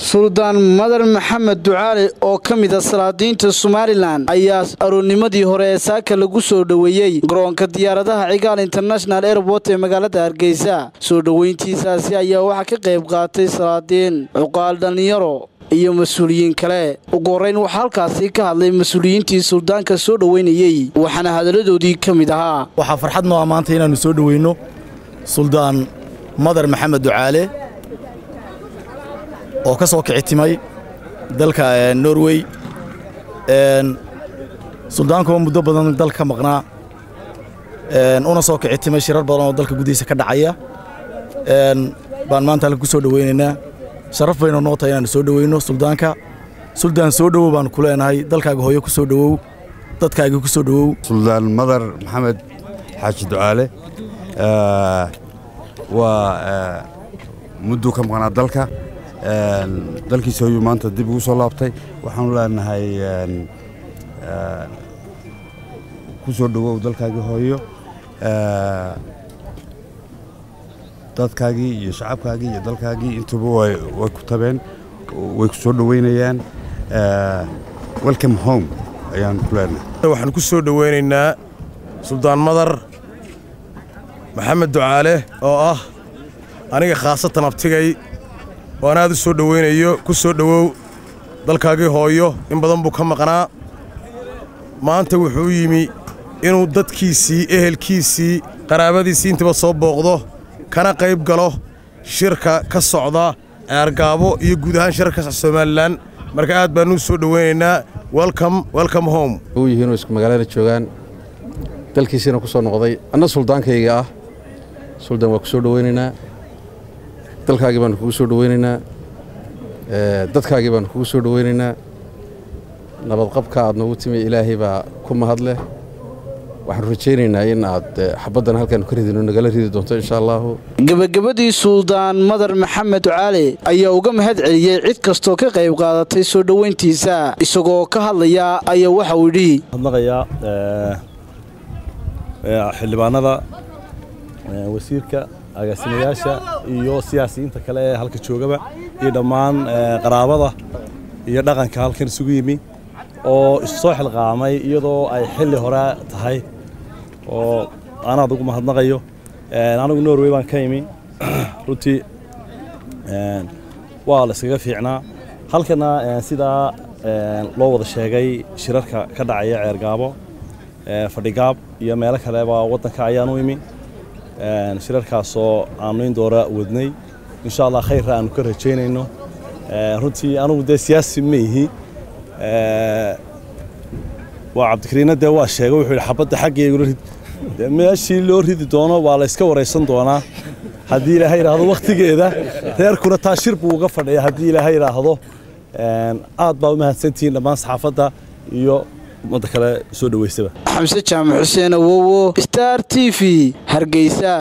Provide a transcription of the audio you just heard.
suldaan madar maxamed ducaale oo ka mid a salaadiinta somalilan ayaa aroornimadii hore ee saaka lagu soo dhoweeyey garoonka diyaaradaha cigaal international airport ee magaalada hargeysa soo dhoweyntiisaasi ayaa waxaa ka qayb qaatay salaadiin cuqaal dhallinyaro iyo mas-uuliyiin kale ugu horrayn waxaa halkaasi ka hadlay mas-uuliyiintii suldaanka soo dhoweynayey waxaana hadalladoodii ka mid ahaa waxaa farxad noo ammaantay inaannu soo dhoweyno suldaan madar maxamed ducaale oo ka soo kici timay dalka norway suldaankuwa muddo badan dalka ka maqnaa una soo kici timay shirar badan oo dalka gudihiisa ka dhacaya baan maanta halka ku soo dhoweynaynaa sharaf baynu noo tahay inaannu soo dhoweyno suldaanka suldaan soo dhowow baannu ku leenahay dalkaaga hooyo ku soo dhowow dadkaagii ku soo dhowow suldaan madar maxamed xaaji ducaale waa mudduu ka maqnaa dalka dalkiisa hoyuu maanta dib ugu soo laabtay waxaanu leenahay ku soo dhowow dalkaagii hooyo dadkaagii iyo shacabkaagii iyo dalkaagii intuba way ku tabeen way ku soo dhoweynayaan welcome home ayaan ku leenahay waxaan ku soo dhoweynaynaa suldaan madar maxamed ducaale oo ah aniga khaasatan abtigay oo aan aad u soo dhoweynayo ku soo dhowow dalkaagii hooyo in badan buu ka maqnaa maanta wuxuu yimi inuu dadkiisii ehelkiisii qaraabadiisii intaba soo booqdo kana qayb galo shirka ka socda ceergaabo iyo guud ahaan shirka ka somalilan marka aad baannu soo dhoweynaynaa welcome welcome home u yihiinoo isku magaalada joogaan dalkiisiina ku soo noqday anna suldaankayga ah suldaan waa ku soo dhoweynaynaa dalkaagii baannu kugu soo dhoweynaynaa dadkaagii baannu kugu soo dhoweynaynaa nabadqabka aad noogu timi ilaahay baa ku mahad leh waxaanu rajaynaynaa in aad xabaddan halkaanu ka ridino nagala ridi doonto insha allaahu gebagabadii suldaan madar maxamed ducaale ayaa uga mahad celiyey cid kastoo ka qayb qaadatay soo dhoweyntiisa isagoo ka hadlaya ayaa waxa uu yidhi hadnaqayaa xildhibaanada wasiirka agaasimayaasha iyo siyaasiyiinta kale ee halka joogaba iyo dhammaan qaraabada iyo dhaqanka halkan isugu yimi oo issoo xilqaamay iyadoo ay xilli hore tahay oo anaad ugu mahadnaqayo anigu norway baan ka imi runtii waa la iskaga fiicnaa halkana sidaa loo wada sheegay shirarka ka dhacaya ceergaabo fadhigaab iyo meelo kaleba waddanka ayaan u imi shirarkaasoo aannu in doora wadnay insha allah khayrra aannu ka rajaynayno runtii anugu dee siyaasi ma ihi waa cabdikariinna dee waa sheegay wuxuu yidhi xabadda xaggeegula rid meeshii loo ridi doono waa la yska waraysan doonaa haddii ilaahay yidhaahdo wakhtigeeda reerkuna taa shir buu uga fadhiya haddii ilaahay yidhaahdo aad baa u mahadsantihiin dhammaan saxaafadda iyo ummadda kale soo dhoweysaba xamse jaamac xuseen awowo star t v hargeysa